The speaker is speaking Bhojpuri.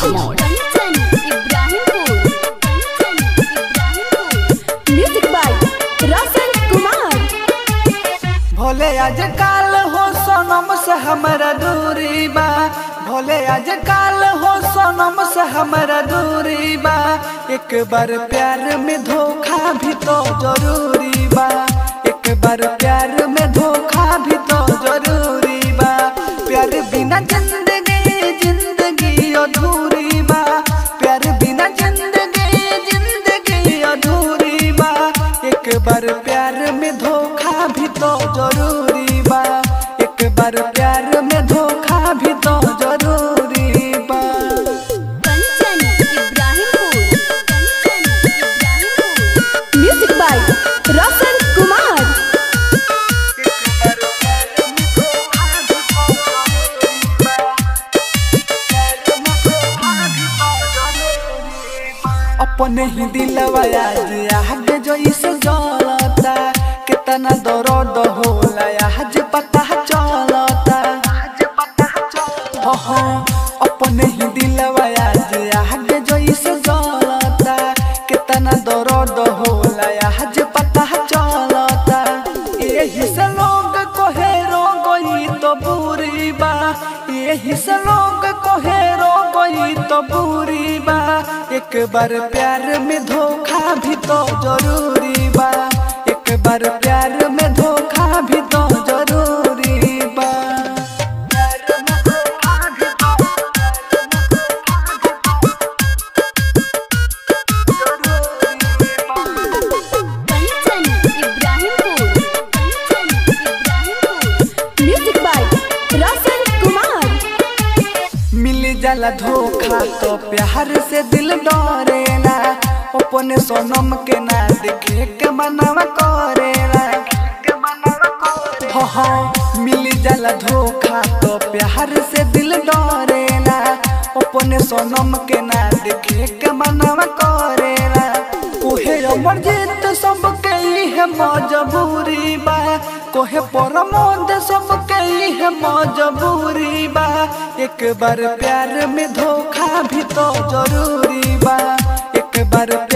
मोड़ कंचन इब्राहिमपुर कंचन इब्राहिमपुर म्यूजिक बाय रोशन कुमार भोले आज काल हो सोनम से हमारा दूरी बा भोले आज काल हो सोनम से हमारा दूरी बा एक बार प्यार में धोखा भी तो जरूरी बा एक बार प्यार में धोखा भी तो जरूरी बा प्यार बिना जिंदगी जिंदगी अधूरी बा प्यार बिना जिंदगी जिंदगी अधूरी बा एक बार प्यार में धोखा भी तो जरूरी बा एक बार प्यार में धोखा भी तो जरूरी बा कंचन इब्राहिमपुर कंचन इब्राहिमपुर म्यूजिक बाय रोशन कुमार अपने ही दिलवा आज आग जो इस जलता कितना दर्द होला आज पता चलता हो हो अपने ही दिलवा आज आग जो इस जलता कितना दर्द होला आज पता चलता यही से लोग कोहे रो गई तो बुरी बा यही से लोग कोहे रो गई तो बुरी बा एक बार प्यार में धोखा भी तो जरूरी बा एक बार प्यार में धोखा भी तो जरूरी बा प्यार में धोखा भी तो जरूरी बा कंचन इब्राहिमपुर कंचन इब्राहिमपुर म्यूजिक बाय रोशन कुमार मिल जाला धोखा तो प्यार से दिल डरेला अपने सोनम के ना देखे के मनवा करेला हो हो मिल जाला धोखा तो प्यार से दिल डरेला अपने सोनम के ना देखे के मनवा करेला उहे अमर जीत सबके है मजबूरी बा कोहे परमोद सबके है मजबूरी बा एक बार प्यार में धोखा भी तो जरूरी बा एक बार